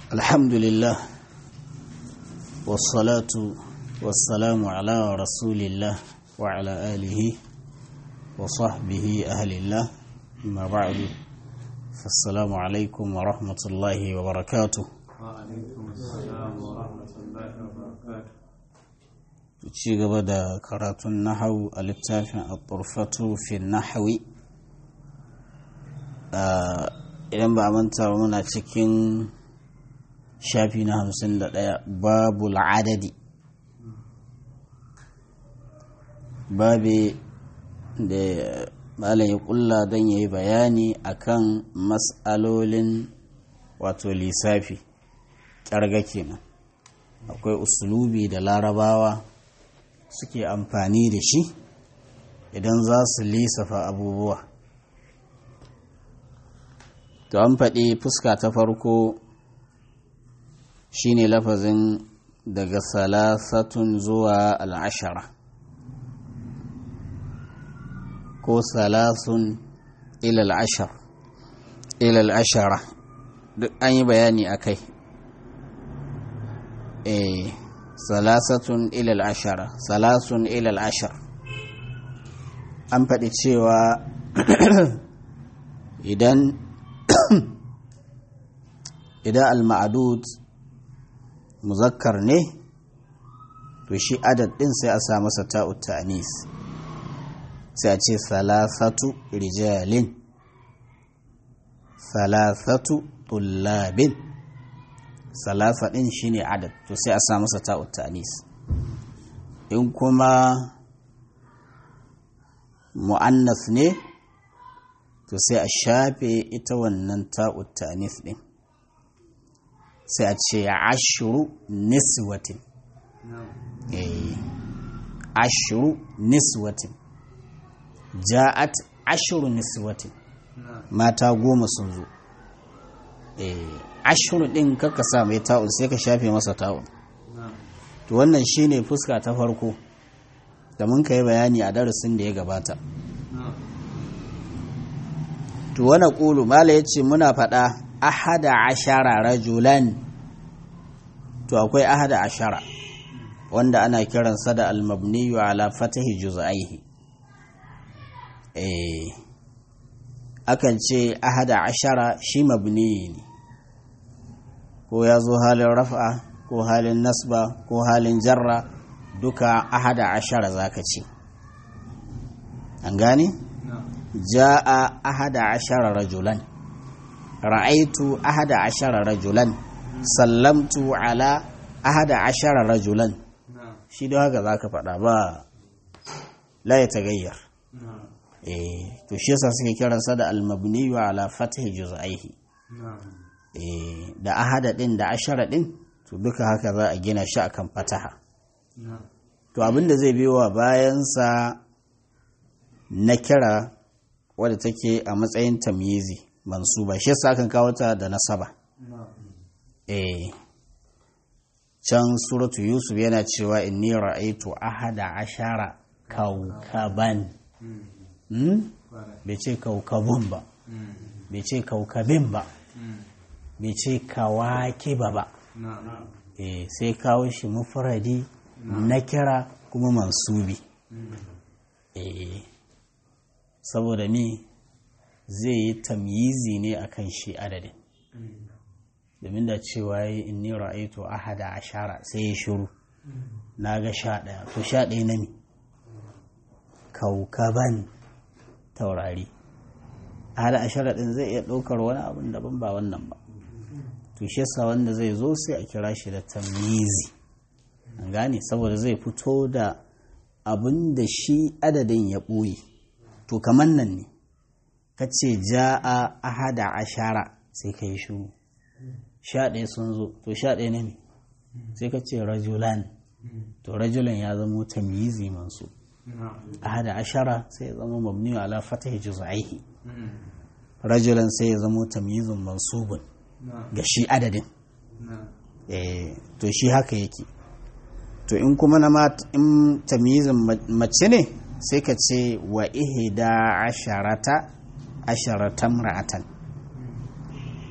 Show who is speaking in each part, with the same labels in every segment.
Speaker 1: الحمد لله والصلاة والسلام على رسول الله وعلى آله وصحبه أهل الله ما بعد فالسلام عليكم ورحمة الله وبركاته
Speaker 2: وعليكم السلام ورحمة الله وبركاته
Speaker 1: ci gaba da karatun nahau a littafin al-turfatu fi nahawi idan ba a manta ba muna cikin shafi na hamsin da ɗaya babu adadi babi da malam ya kulla don ya yi bayani akan matsalolin wato lissafi ƙyarga kenan akwai usulubi da larabawa suke amfani da shi idan za su lissafa abubuwa to an faɗi fuska ta farko shine lafazin daga salasatun zuwa al'ashara ko salasun ilal ashar ilal ashara duk an yi bayani a kai eh salasatun ilal ashara salasun ilal ashar an faɗi cewa idan idan al-ma'adud muzakkar ne to shi adad ɗin sai a sa masa ta'ut ta'anis sai a ce salasatu rijalin salasatu tullabin salasa ɗin shine adad to sai a sa masa ta'ut ta'anis in kuma mu'annas ne to sai a shafe ita wannan ta'ut ta'anis ɗin sai a ce ashiru niswatin ashiru niswatin ja'at ashiru niswatin mata goma sun zo ashiru ɗin kaka sa mai ta'ul sai ka shafe masa ta'ul to wannan shine fuska ta farko da mun ka yi bayani a darasin da ya gabata to wani ƙulu mala ya ce muna faɗa ahada ashara rajulan to akwai ahada ashara wanda ana kiransa da almabniyu ala fatahi juz'aihi eh akan ce ahada ashara shi mabni ne ko ya zo halin raf'a ko halin nasba ko halin jarra duka ahada ashara zaka ce an gane ja'a ahada ashara rajulan ra'aitu ahada ashara rajulan sallamtu ala ahada ashara rajulan shi da haka za ka faɗa ba la ya tagayyar eh to shi yasa suke kiransa da almabni wa ala fathi juz'aihi eh da ahada din da ashara din to duka haka za a gina shi akan fataha to abinda zai biyo wa bayansa na kira wadda take a matsayin tamyizi mansuba shi yasa akan kawo ta da nasaba eh can suratu yusuf yana cewa inni ra'aitu ahada ashara kaukaban hmm? bai ce kaukabun ba bai ce kaukabin ba bai ce kawakiba ba eh sai kawo shi mufradi na kira kuma mansubi eh saboda ni zai yi tamyizi ne akan shi adadin domin da cewa yi inni ra'aitu ahada ashara sai ya shiru na ga sha ɗaya to sha ɗaya na mi kaukaban taurari ahada ashara ɗin zai iya ɗaukar wani abin daban ba wannan ba to shi yasa wanda zai zo sai a kira shi da tamyizi an gane saboda zai fito da abin da shi adadin ya ɓoye to kamar nan ne ka ce ja'a ahada ashara sai ka yi shuru sha ɗaya sun zo to sha ɗaya ne sai ka ce rajulan to rajulan ya zama tamyizi mansu ahada ashara sai ya zama mabni ala fatahi juz'aihi rajulan sai ya zama tamyizun mansubun ga shi adadin eh to shi haka yake to in kuma na in tamyizin mace ne sai ka ce wa ihda asharata asharatan ra'atan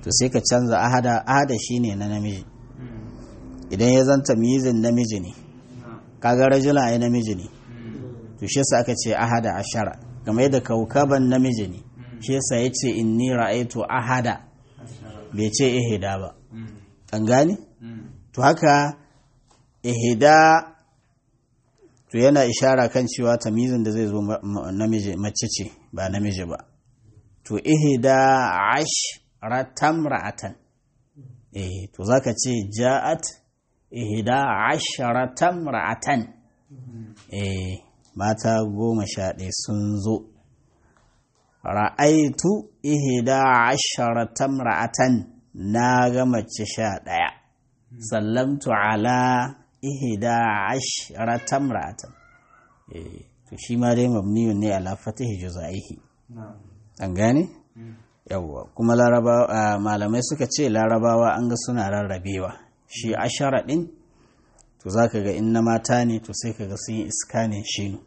Speaker 1: to sai ka canza ahada ahada shine na namiji idan ya zanta mizin namiji ne kaga rajula ai namiji ne to shi yasa aka ce ahada ashara game yadda kaukaban namiji ne shi yasa yace inni ra'aitu ahada bai ce ihida ba an gane to haka ihida to yana ishara kan cewa tamizin da zai zo namiji mace ce ba namiji ba to ihida ashratam ra'atan eh to zaka ce ja'at ihida ashratam ra'atan eh mata goma sha ɗaya sun zo ra'aitu ihida ashratam ra'atan na ga mace sha ɗaya sallamtu ala ihida ashratam ra'atan eh to shi ma dai mabniyun ne ala fatihi juzaihi an gane yawwa kuma larabawa malamai suka ce larabawa an ga suna rarrabewa shi ashara din to zaka ga in na mata ne to sai kaga sun yi iskanin shinu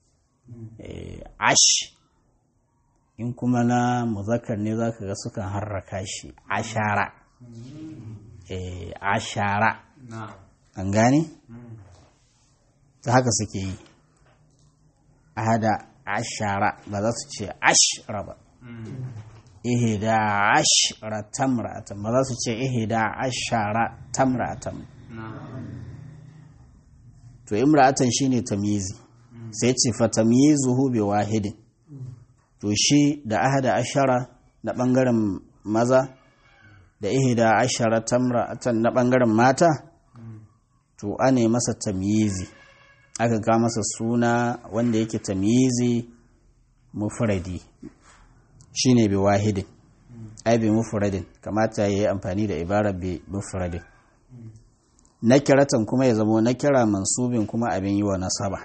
Speaker 1: ash in kuma na muzakkar ne zaka ga sukan harraka shi ashara ashara an gane ta haka suke yi ahada ashara ba za su ce ashra ba ihda ashra tamra'atan ba za su ce ihda ashara tamra'atan to imra'atan shine tamyizi sai ce fa tamyizuhu bi wahidin to shi da ahada ashara na bangaren maza da ihda ashara tamra'atan na bangaren mata to ane masa tamyizi aka ga masa suna wanda yake tamyizi mufradi shine bi wahidin ai bi mufradin kamata yayi amfani da ibarar bi mufradin nakiratan kuma ya zamo nakira mansubin kuma abin yi wa nasaba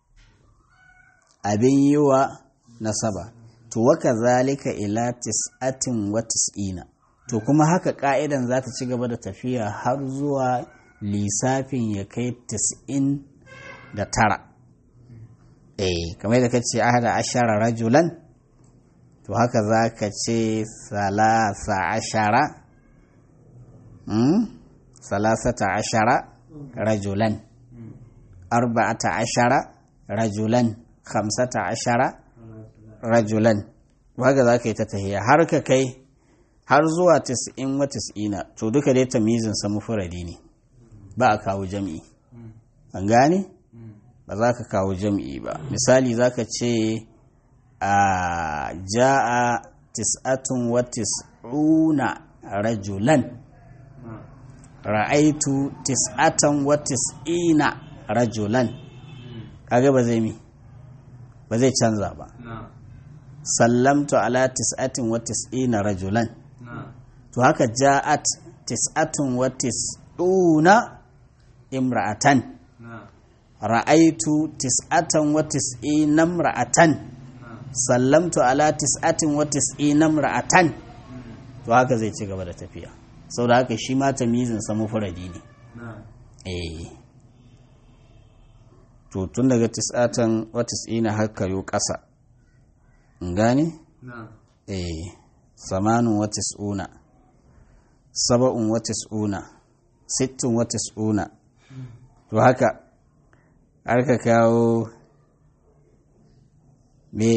Speaker 1: abin yi wa nasaba to waka zalika ila tis'atin wa tis'ina to kuma haka ka'idan za ta ci gaba da tafiya har zuwa lissafin ya kai tis'in da tara eh kamar yadda kace ahada ashara rajulan to haka za ka ce salasa ashara salasata ashara rajulan arba'ata ashara rajulan khamsata ashara rajulan haka za ka yi ta tahiya har ka kai har zuwa tis'in wa tis'ina to duka dai tamizin sa mufuradi ne ba a kawo jam'i an gane ba za ka kawo jam'i ba misali za ka ce a ja'a tis'atun wa tis'una rajulan ra'aitu tis'atan wa tis'ina rajulan kaga ba zai mi ba zai canza ba sallamtu ala tis'atin wa tis'ina rajulan to haka ja'at tis'atun wa tis'una imra'atan ra'aitu tis'atan wa tis'ina imra'atan sallamtu ala tis'atin wa tis'ina imra'atan to haka zai ci gaba da tafiya sau da haka shi ma tamizin sa mufradi ne eh to tun daga tis'atan wa tis'ina har kayo ƙasa in gane eh samanun wa tis'una saba'un wa tis'una sittin wa tis'una to haka har ka kawo me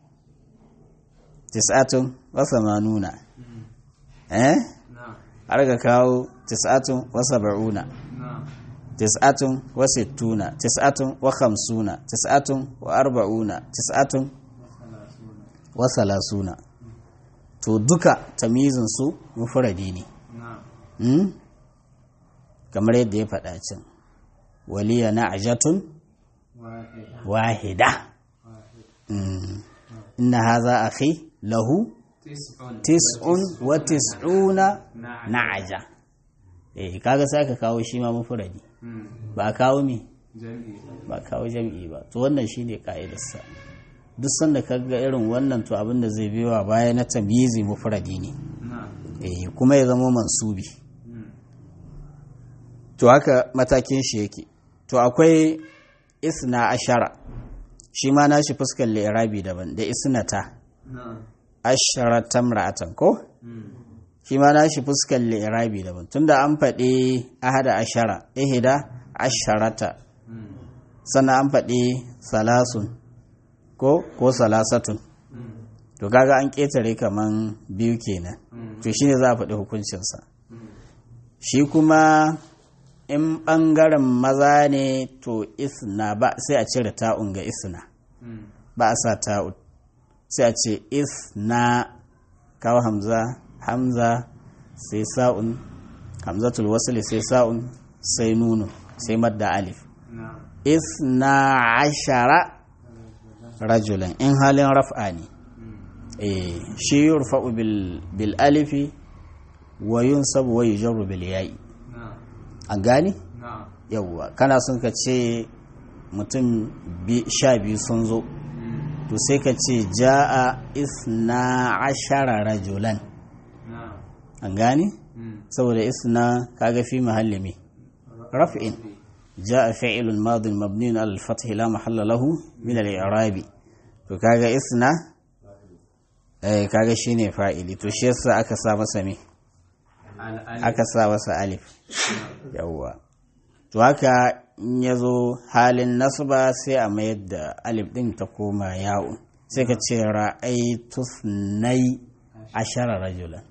Speaker 1: tis'atun wa samanuna eh har ka kawo tis'atun wa saba'una tis'atun wa sittuna tis'atun wa khamsuna tis'atun wa arba'una tis'atun wa salasuna to duka tamizin su mufradi ne kamar yadda ya faɗa can waliya na'jatun wahida inna haza akhi lahu tis'un wa tis'una na'aja eh kaga sai ka kawo shi ma mufradi ba kawo mi ba kawo jam'i ba to wannan shine ka'idarsa duk sanda ka ga irin wannan to abin da zai biyo baya na tamyizi mufradi ne eh kuma ya zama mansubi to haka matakin shi yake to akwai isna ashara shi ma nashi fuskar li'irabi daban da isnata ashara tamra'atan ko shi ma nashi fuskar li'irabi daban tunda an faɗi ahada ashara ihida asharata sannan an faɗi salasun ko ko salasatun to kaga an ƙetare kaman biyu kenan to shine za a faɗi hukuncinsa shi kuma in ɓangaren maza ne to isna ba sai a cire ta'un ga isna ba a sa ta'un sai a ce isna kawo hamza hamza sai sa'un hamzatul wasli sai sa'un sai nunu sai madda alif isna ashara rajulan in halin raf'a ne eh shi yurfa'u bil bil alifi wa yunsabu wa yujarru bil ya'i an gani yawwa kana son ka ce mutum sha biyu sun zo to sai ka ce ja'a isna ashara rajulan an gani saboda isna kaga fi mahalli me raf'in ja'a fi'lun madin mabniun ala al-fath la mahalla lahu min al-i'rab to kaga isna eh kaga shine fa'ili to shi yasa aka sa masa me aka sa masa alif yawwa to haka in ya zo halin nasba sai a mayar da alif ɗin ta koma ya'un sai ka ce ra'aitu nai ashara rajulan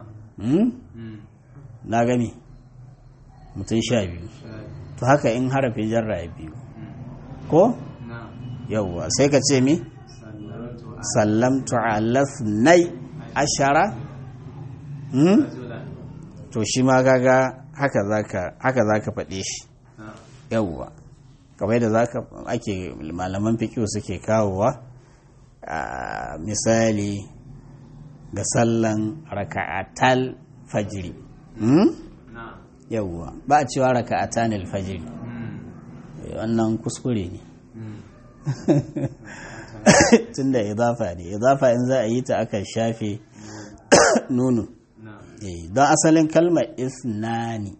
Speaker 1: na gani mutum sha biyu to haka in harafin jarra ya biyu ko yawwa sai ka ce mi sallamtu ala nai ashara to shi ma gaga haka za ka faɗe shi yawwa kamar da zaka ake malaman fikiyo suke kawowa a misali ga sallan raka'atal fajiri yawwa ba a cewa raka'atanil fajiri wannan kuskure ne tunda idafa ne idafa in za a yi ta aka shafe nunu don asalin kalmar isnani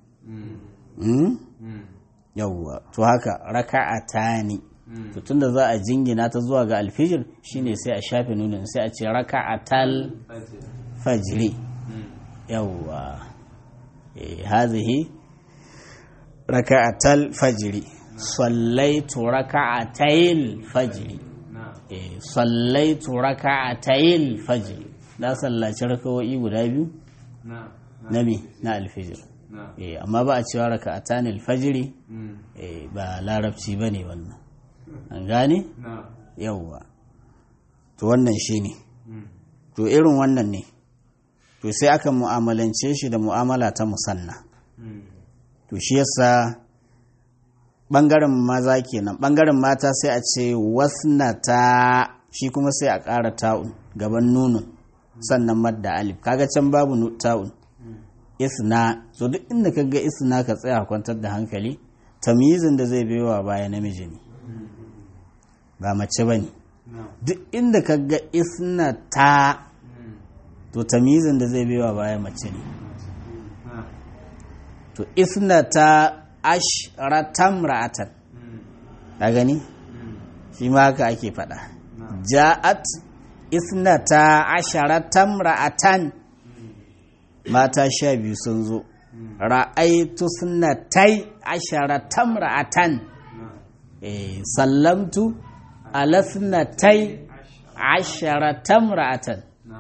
Speaker 1: yawwa to haka raka'atani to tunda za a jingina ta zuwa ga alfijir shine sai a shafe nunin sai a ce raka'atal fajri yawwa eh hazihi raka'atal fajri sallaitu raka'atayil fajri eh sallaitu raka'atayil fajri na sallaci rakawoyi guda biyu na me na alfijir amma ba a cewa raka a tanil fajiri ba larabci ba ne wannan an gane yauwa to wannan shi ne to irin wannan ne to sai aka mu'amalance shi da mu'amala ta musanna to shi yasa ɓangaren maza kenan ɓangaren mata sai a ce wasnata shi kuma sai a ƙara ta'un gaban nunun sannan madda alif kaga can babu ta'un isna so duk inda ka ga isna ka tsaya kwantar da hankali tamyizin da zai baiwa baya namiji ne ba mace ba ne duk inda ka ga isna ta to tamyizin da zai baiwa baya mace ne to isna ta ashratam ra'atan ka gani shi ma haka ake faɗa ja'at isna ta asharatam ra'atan mata sha biyu sun zo ra'aitu sunatai asharatam ra'atan sallamtu ala sunatai asharatam ra'atan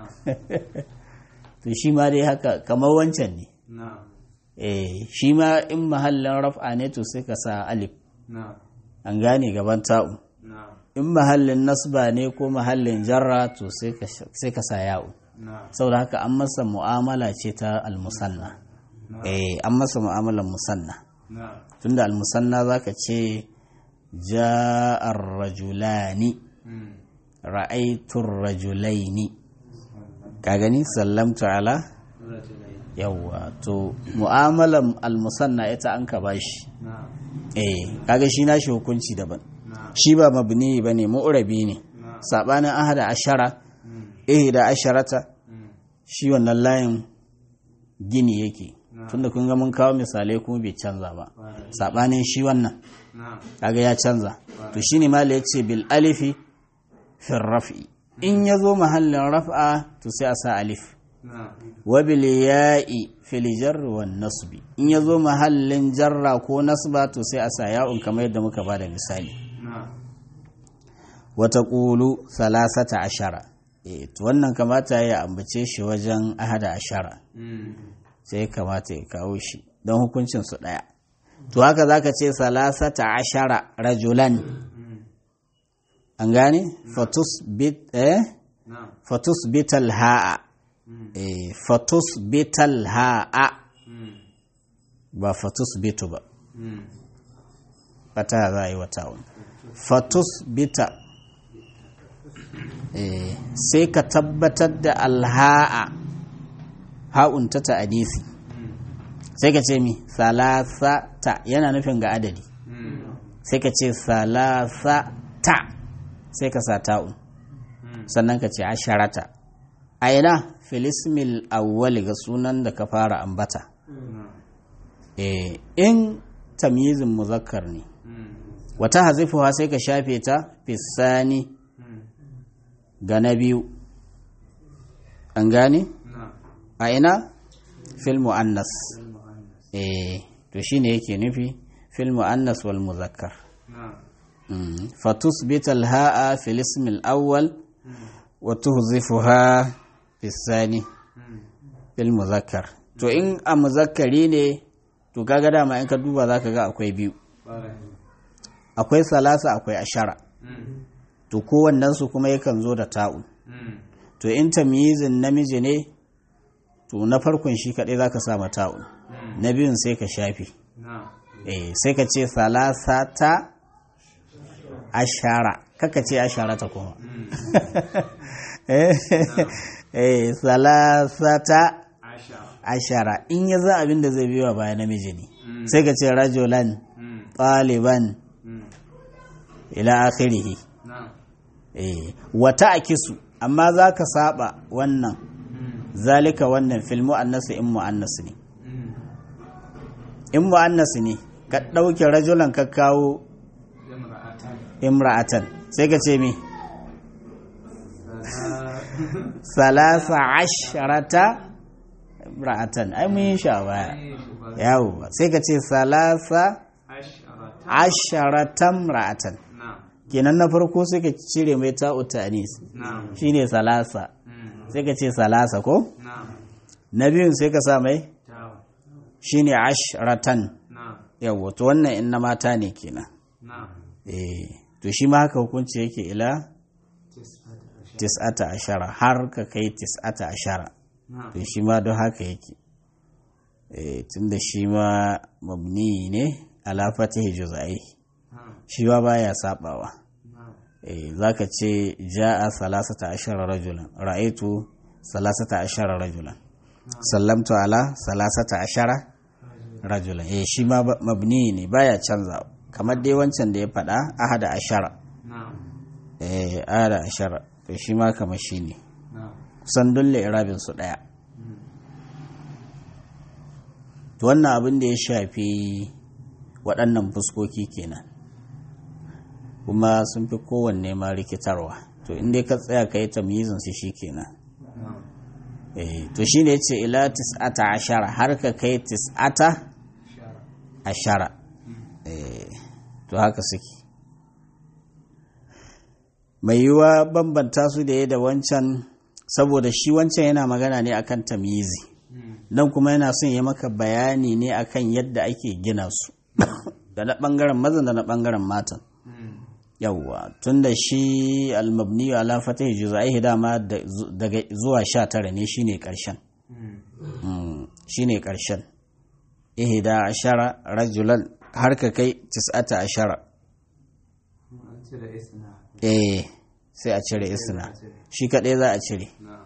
Speaker 1: to shi ma dai haka kamar wancan ne shi ma in mahallin raf'a ne to sai ka sa alif an gane gaban ta'u in mahallin nasba ne ko mahallin jarra to sai ka sa ya'u saboda haka an masa mu'amala ce ta almusanna eh an masa mu'amalar musanna tunda almusanna zaka ce ja'ar rajulani ra'aitur rajulaini ka gani sallamtu ala yawwa to mu'amalar almusanna ita an ka bashi eh kaga shi nashi hukunci daban shi ba mabni bane mu'rabi ne sabanin ahada ashara eh da asharata shi wannan layin gini yake tunda kun ga mun kawo misalai kuma bai canza ba sabanin shi wannan kaga ya canza to shine mala yace bil alifi fi raf'i in yazo mahallin raf'a to sai a sa alif
Speaker 2: نعم
Speaker 1: wabil ya'i fil jarri wan nasbi in yazo mahallin jarra ko nasba to sai a sa ya'un kamar yadda muka bada misali
Speaker 2: نعم
Speaker 1: wa taqulu salasata ashara eh to wannan kamata ya ambace shi wajen ahada ashara
Speaker 2: مم.
Speaker 1: sai kamata ya kawo shi don hukuncin su daya to haka zaka ce salasata ashara rajulan
Speaker 2: مم.
Speaker 1: an gane fatus bit eh
Speaker 2: نعم
Speaker 1: fatus bital ha'a
Speaker 2: مم.
Speaker 1: eh fatus bital ha'a
Speaker 2: مم.
Speaker 1: ba fatus bitu ba
Speaker 2: مم.
Speaker 1: fata za a yi wa ta'un fatus bita eh, sai ka tabbatar da alha'a ha'un ta ta'adisi
Speaker 2: مم.
Speaker 1: sai ka ce mi salasata yana nufin ga adadi
Speaker 2: مم.
Speaker 1: sai ka ce salasata sai ka sa ta'un
Speaker 2: مم.
Speaker 1: sannan ka ce asharata a ina filismil awwali ga sunan da ka fara ambata
Speaker 2: نعم
Speaker 1: eh, in tamyizin muzakkar ne
Speaker 2: مم.
Speaker 1: wata hazifuwa sai ka shafe ta fisani
Speaker 2: مم.
Speaker 1: ga na biyu an gane
Speaker 2: نعم
Speaker 1: a ina fil mu'annas
Speaker 2: المؤنث
Speaker 1: eh to shine yake nufi fil mu'annas wal muzakkar
Speaker 2: نعم
Speaker 1: mm. fatusbit al ha'a fil ism al awwal
Speaker 2: مم.
Speaker 1: wa tuhzifuha fis sani
Speaker 2: مم.
Speaker 1: fil muzakkar to in a muzakkari ne to kaga dama in ka duba zaka ga akwai biyu
Speaker 2: بارك
Speaker 1: akwai salasa akwai ashara
Speaker 2: مم.
Speaker 1: to kowannen su kuma yakan zo da ta'un
Speaker 2: مم.
Speaker 1: to in tamyizin namiji ne to na farkon shi kaɗai za ka sa mata'un
Speaker 2: مم.
Speaker 1: na biyun sai ka shafi
Speaker 2: نعم
Speaker 1: eh sai ka ce salasata ashara kaka ce ashara ta kuma
Speaker 2: مم.
Speaker 1: eh eh, salasata
Speaker 2: عشرة
Speaker 1: ashara in ya za abin da zai biyo baya namiji ne
Speaker 2: مم.
Speaker 1: sai ka ce rajulan
Speaker 2: مم.
Speaker 1: ɗaliban
Speaker 2: مم.
Speaker 1: ila akhirihi
Speaker 2: نعم
Speaker 1: eh wata akisu amma za ka saba wannan
Speaker 2: مم.
Speaker 1: zalika wannan fil mu'annas in mu'annas ne
Speaker 2: مم.
Speaker 1: in mu'annas ne ka ɗauke rajulan ka kawo
Speaker 2: امرأتان
Speaker 1: imra'atan sai ka ce mi
Speaker 2: ثلاث
Speaker 1: salasa asharata imra'atan ai mun yi shi a baya yawo sai ka ce salasa
Speaker 2: عشرة
Speaker 1: asharatan imra'atan
Speaker 2: نعم
Speaker 1: kenan na farko sai ka cire mai ta'u ta'anis
Speaker 2: نعم
Speaker 1: shine salasa
Speaker 2: مم.
Speaker 1: sai ka ce salasa ko
Speaker 2: نعم
Speaker 1: na biyun sai ka sa mai
Speaker 2: تاو
Speaker 1: shine asharatan
Speaker 2: نعم
Speaker 1: yawo to wannan in na mata ne kenan
Speaker 2: نعم
Speaker 1: eh to shi ma haka hukunci yake ila
Speaker 2: تسعة عشر
Speaker 1: tis'ata ashara har ka kai tis'ata ashara
Speaker 2: نعم
Speaker 1: to shi ma don haka yake eh tunda shi ma mabni ne ala fatihi juz'ai
Speaker 2: نعم
Speaker 1: shi ma baya sabawa
Speaker 2: نعم
Speaker 1: eh zaka ce ja'a salasata ashara rajulan ra'aitu salasata ashara rajulan sallamtu ala salasata ashara rajulan eh shi ma ba- mabni ne baya canza kamar dai wancan da ya faɗa ahada ashara
Speaker 2: نعم
Speaker 1: eh ahada ashara to shi ma kamar shi ne
Speaker 2: نعم
Speaker 1: kusan dulle irabin su ɗaya
Speaker 2: مم.
Speaker 1: to wannan abin da ya shafi waɗannan fuskoki kenan kuma sun fi kowanne ma rikitarwa to inda ka tsaya ka yi tamyizin su shi kenan
Speaker 2: نعم
Speaker 1: eh to shi ne ce ila tis'ata ashara har ka kai tis'ata
Speaker 2: شرع
Speaker 1: ashara eh to haka suke mai yiwuwa bambanta su da ya da wancan saboda shi wancan yana magana ne akan tamyizi
Speaker 2: مم.
Speaker 1: nan kuma yana son ya maka bayani ne akan yadda ake gina su da na ɓangaren mazan da na ɓangaren matan
Speaker 2: مم.
Speaker 1: yawwa tun da shi almabni ala fatih juzaihi dama da- zu- daga zuwa sha tara ne shine ƙarshen
Speaker 2: مم.
Speaker 1: Mm, shine ƙarshen ihda ashara rajulan har ka kai tis'ata ashara
Speaker 2: أنت رئيسنا
Speaker 1: eh sai a cire isna shi kaɗai za a cire
Speaker 2: نعم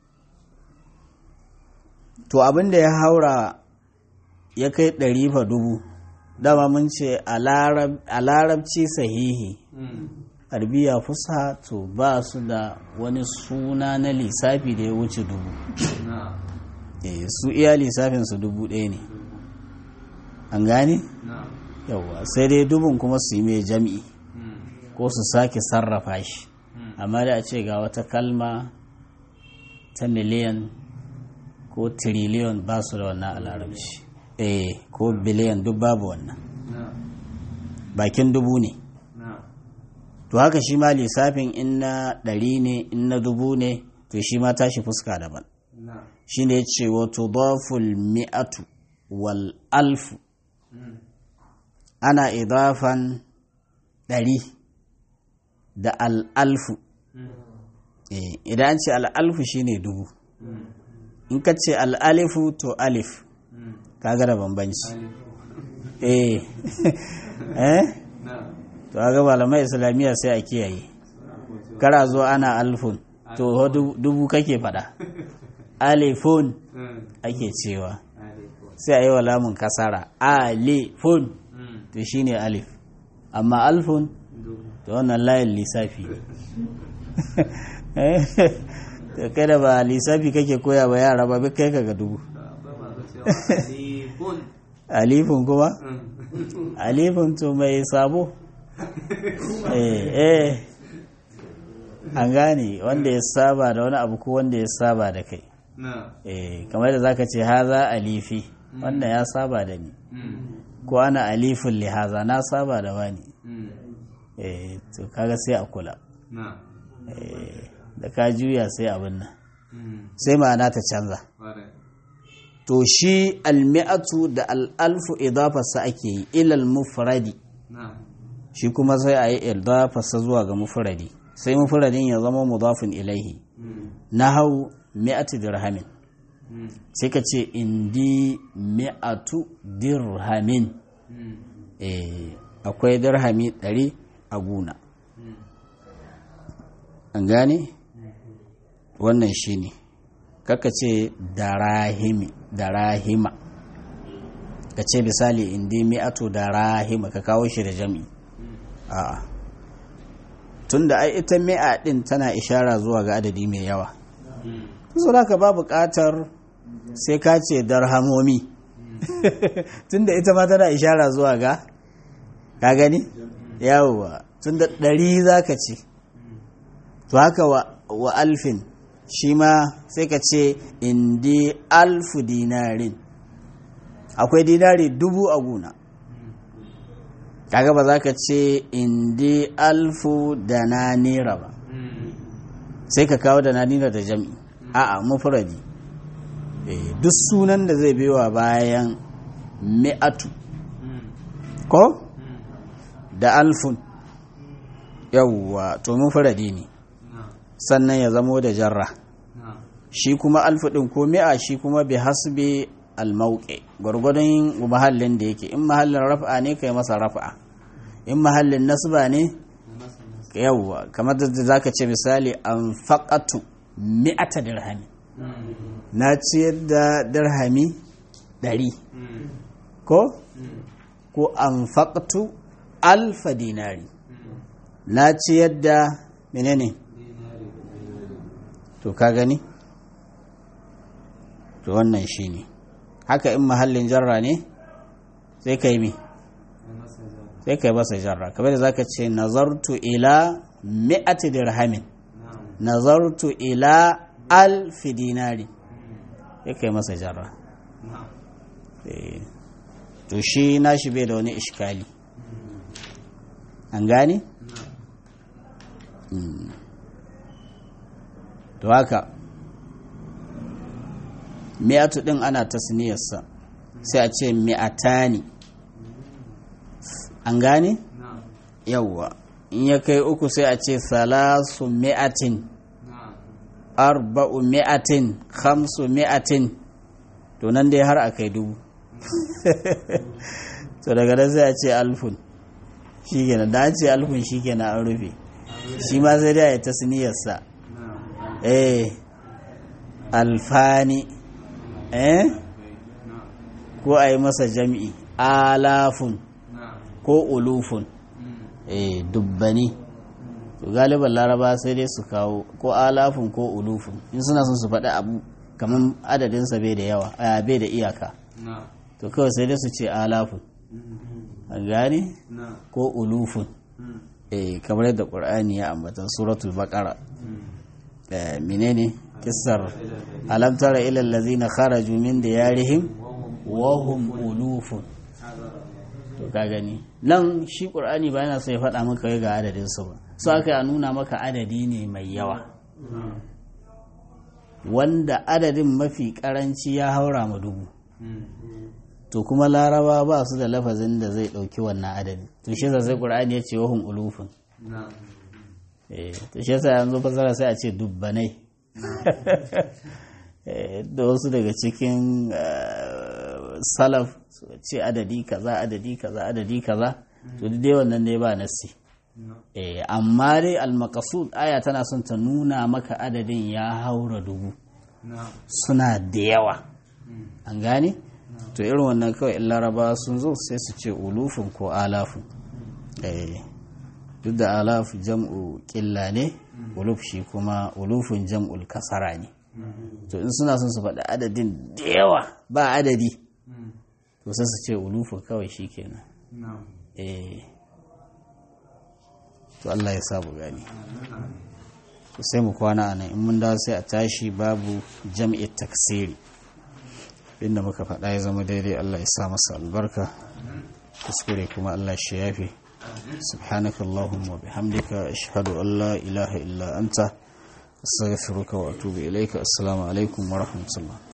Speaker 1: to abin da ya haura ya kai ɗari fa dubu dama mun ce a larab- a larabci sahihi
Speaker 2: مم.
Speaker 1: arbiya fusa to ba su da wani suna na lissafi da ya wuce dubu
Speaker 2: نعم
Speaker 1: Eh, su iya lissafin su dubu ɗaya ne an gane
Speaker 2: نعم
Speaker 1: yauwa sai dai dubun kuma su yi mai jam'i
Speaker 2: مم.
Speaker 1: ko su sake sarrafa shi
Speaker 2: مم.
Speaker 1: amma da a ce ga wata kalma ta miliyan ko tiriliyon ba su da wannan a larabci eh ko biliyan duk babu wannan
Speaker 2: na'am
Speaker 1: bakin dubu ne
Speaker 2: na'am
Speaker 1: to haka shi ma lissafin in na ɗari ne in na dubu ne to shi ma tashi fuska daban
Speaker 2: na'am
Speaker 1: shi ne ce wato daful mi'atu wal alfu
Speaker 2: Mm.
Speaker 1: ana idafan ɗari da al'alfu
Speaker 2: Mm.
Speaker 1: Eh, idan an ce al'alfu shi ne dubu
Speaker 2: Mm.
Speaker 1: in ka ce al'alifu to alif
Speaker 2: Mm.
Speaker 1: kaga da bambanci
Speaker 2: alif
Speaker 1: eh eh
Speaker 2: na'am
Speaker 1: to kaga malamai islamiyya sai a kiyaye kara zo ana alfun to ho du- dubu kake fada alifun
Speaker 2: Mm.
Speaker 1: ake cewa
Speaker 2: alif
Speaker 1: sai a yi wa lamun kasara alifun
Speaker 2: Mm.
Speaker 1: to shine alif amma alfun
Speaker 2: dubu
Speaker 1: to wannan layin lissafi ne. to kai da ba lissafi kake koya ba yara ba bai kai ka ga dubu
Speaker 2: akwai masu cewa alifun
Speaker 1: alifun kuma
Speaker 2: Mm.
Speaker 1: alifin to mai sabo eh eh an gane wanda ya saba da wani abu ko wanda ya saba da kai
Speaker 2: na'am
Speaker 1: eh kamar da zaka ce haza alifi wannan ya saba da ni
Speaker 2: Mm.
Speaker 1: ko ana alifin li haza na saba da wani
Speaker 2: Mm.
Speaker 1: eh to kaga sai a kula
Speaker 2: na'am
Speaker 1: eh da ka juya sai abin nan
Speaker 2: Mm.
Speaker 1: sai ma'ana ta canza
Speaker 2: Ƙwarai.
Speaker 1: to shi almi'atu da al'alfu idafarsa ake yi ilal mufradi
Speaker 2: na'am
Speaker 1: shi kuma sai a yi idafarsa zuwa ga mufradi sai mufradin ya zama mudafin ilaihi
Speaker 2: Mm.
Speaker 1: na hau mi'atu dirhamin
Speaker 2: Mm.
Speaker 1: sai ka ce indi mi'atu dirhamin
Speaker 2: Mm.
Speaker 1: eh akwai dirhami ɗari a guna
Speaker 2: Mm.
Speaker 1: an gane wannan shi ne kaka ce darahimi darahima ka ce misali indi mi'atu darahima ka kawo shi da jami a'a tunda ai ita mi'a din tana ishara zuwa ga adadi mai yawa
Speaker 2: Mm.
Speaker 1: so ka ba buƙatar sai ka ce darhamomi tunda ita ma tana ishara zuwa ga ka gani yawwa tunda ɗari za ka ce to haka wa, wa alfin shi ma sai ka ce indi alfu dinarin akwai dinari dubu a guna kaga ba za ka ce indi alfu da na nera ba
Speaker 2: Mm.
Speaker 1: sai ka kawo da na nera da jam'i a'a mufradi Eh, duk sunan da zai biwa bayan mi'atu
Speaker 2: Mm.
Speaker 1: ko
Speaker 2: Mm.
Speaker 1: da alfun yawwa to mufradi ne
Speaker 2: na'am
Speaker 1: sannan ya zamo da jarra
Speaker 2: na'am
Speaker 1: shi kuma alfu ɗin ko mi'a shi kuma bi hasbi almauƙe gwargwadon mahallin da yake in mahallin rafa ne kai masa rafa in mahallin nasba ne
Speaker 2: masa nasa
Speaker 1: yawwa kamar da zaka ce misali an faƙatu mi'ata dirhami
Speaker 2: Mm.
Speaker 1: na ciyar da dirhami ɗari
Speaker 2: Mm.
Speaker 1: ko
Speaker 2: Mm.
Speaker 1: ko an faƙatu alfa dinari
Speaker 2: Mm.
Speaker 1: na ciyar da menene
Speaker 2: dinari
Speaker 1: to ka gani to wannan shi ne haka in mahallin jarra ne sai ka yi mi
Speaker 2: ya masa zaba
Speaker 1: sai ka yi masa jarra kamar da zaka ce nazartu ila mi'ati dirhamin
Speaker 2: na'am
Speaker 1: nazartu ila alfi dinari sai ka yi masa jarra
Speaker 2: na'am
Speaker 1: Eh, to shi nashi bai da wani ishkali an gane
Speaker 2: na'am
Speaker 1: Mm. to haka mi'atu din ana tasniyarsa sai a ce mi'atani an gane
Speaker 2: na'am
Speaker 1: yawwa in ya kai uku sai a ce salasu mi'atin
Speaker 2: na'am
Speaker 1: arba'u mi'atin khamsu mi'atin to nan dai har a kai dubu to daga nan sai a ce alfun shi kenan da an ce alfun shi kenan an rufe shi ma sai dai a yi tasniyarsa
Speaker 2: na'am
Speaker 1: eh alfani eh
Speaker 2: na'am
Speaker 1: ko a yi masa jam'i alafun
Speaker 2: na'am
Speaker 1: ko ulufun
Speaker 2: Mm.
Speaker 1: eh dubbani to galiban laraba sai dai su kawo ko alafun ko ulufun in suna son su faɗi abu kamar adadinsa bai da yawa a bai da iyaka
Speaker 2: na'am
Speaker 1: to kawai sai dai su ce alafun
Speaker 2: Mm.
Speaker 1: an gane
Speaker 2: na'am
Speaker 1: ko ulufun
Speaker 2: Mm.
Speaker 1: eh kamar yadda ƙur'ani ya ambata suratul baqara
Speaker 2: Mm.
Speaker 1: eh menene kissar alam tara ila allazina kharaju min diyarihim wa hum ulufun to ka gani nan shi qur'ani ba yana so ya faɗa maka wai ga adadin su ba so aka ya nuna maka adadi ne mai yawa wanda adadin mafi karanci ya haura ma dubu to kuma laraba ba su da lafazin da zai ɗauki wannan adadi to shi yasa sai qur'ani ya ce wahum ulufun eh to shi yasa yanzu fasara sai a ce dubbanai Eh, da wasu daga cikin eh, salaf su ce adadi kaza adadi kaza adadi kaza to duk dai wannan ne ba nassi eh amma dai al-maqsud aya tana son ta nuna maka adadin ya haura dubu suna da yawa an gane to irin wannan kawai in laraba sun zo sai su ce ulufin ko alafin eh duk da alaf jam'u ƙilla ne uluf shi kuma ulufin jam'ul kasara ne to in suna son su faɗi adadin da yawa ba adadi to sai su ce ulufin kawai shi kenan eh to Allah ya sabu gani to sai mu kwana a nan in mun dawo sai a tashi babu jam'i taksiri inda muka faɗa ya zama daidai Allah ya sa masa albarka kuskure kuma Allah shi yafe سبحانك اللهم وبحمدك أشهد أن لا إله إلا أنت أستغفرك وأتوب إليك السلام عليكم ورحمة الله